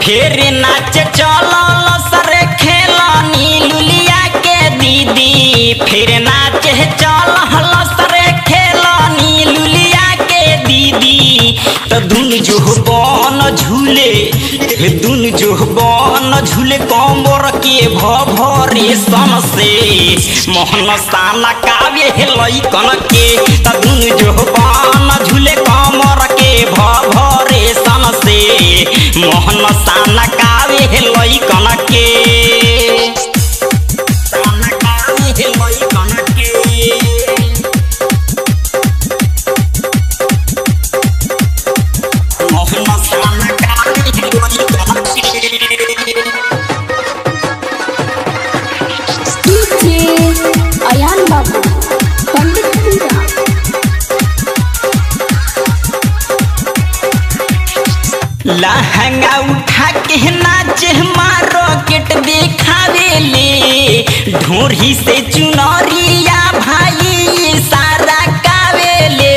फेर नाच चलल सरे खेलनी लुलिया के दीदी फिर नाच चलल सरे खेलनी लुलिया के दीदी तो दुन जो बन झूले दुन जो बन झूले कमर के भरे सन से मोहन साना काव्य लैकन के तो दुन जो बन झूले कमर के भरे सन से मोहन साना काव्य लैकन के साना काव्य लैकन के मोहन साना काव्य लैकन के डीजे अयान बाबू पंडित पूरा लहंगा उठा के नाचे मार्केट देखावे ले ढोरी से चुनरिया भाई सारा कावेले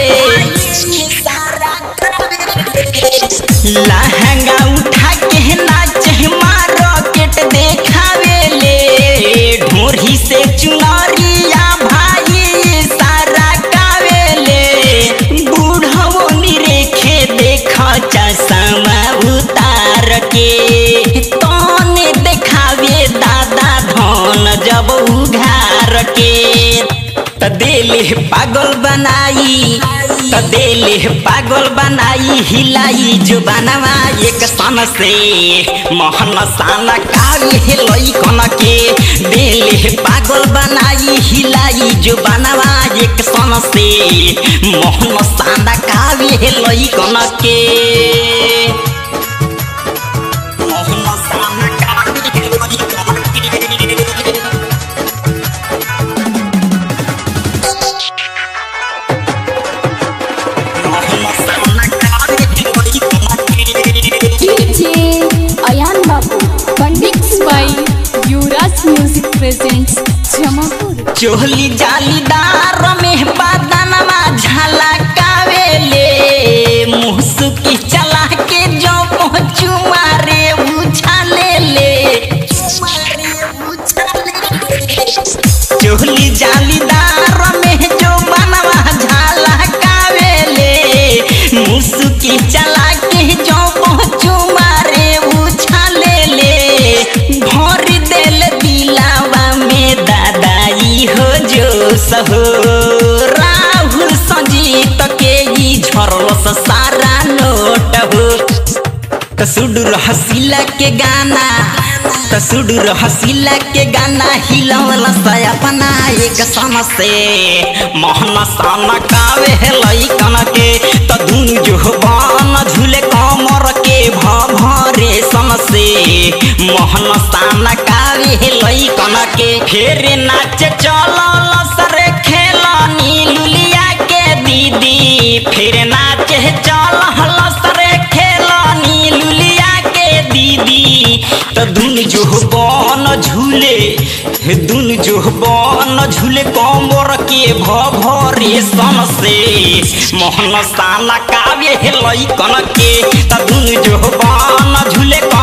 लहंगा उठा के नाचे मार्केट देखावे ले ढोरी से चुनरिया भाई सारा कावेले बूढ़ो निरेखे देखा चश्मा उतार के तने देखावे दादा धन जब उघार के त देले पागल बनाई त देले पागल बनाई हिलाई जो बनवा एक सन से मोहन साना कावे लैकन के देले पागल बनाई हिलाई जो बनवा एक सन से मोहन साना कावे लैकन के मोहन साना कावे लैकन के डीजे अयान बाबू पंडित by Yuvraj Music presents Jamapur. चोहली जालीदार में बदनमा झलकावेले मुसुकी चला के जो पहुँचू मारे उछाले ले चोहली जालीदार में जो बनवा झलकावेले मुसुकी चला के जो पहुँचू मारे उछाले ले भर देल दिलावा में दादाई हो जो सहो राहुल संजीत के ई झरलस सारा नोट हो कसुडुर हसीला के गाना कसुडुर हसीला के गाना हिलवला सा अपना एक सन से मोहन साना कावे लैकन के त धुन जो बन झूले कमर के भरे सन से मोहन साना कावे लैकन के फेर नाच चलल सरे खेलनी लुलिया के दीदी फिर नाच चलल सरे खेलनी लुलिया के दीदी त दुन जो बन झूले दुन जो बन झूले कमर के भरे सन से मोहन साना काव्य लैकन के त दुन जो बन झूले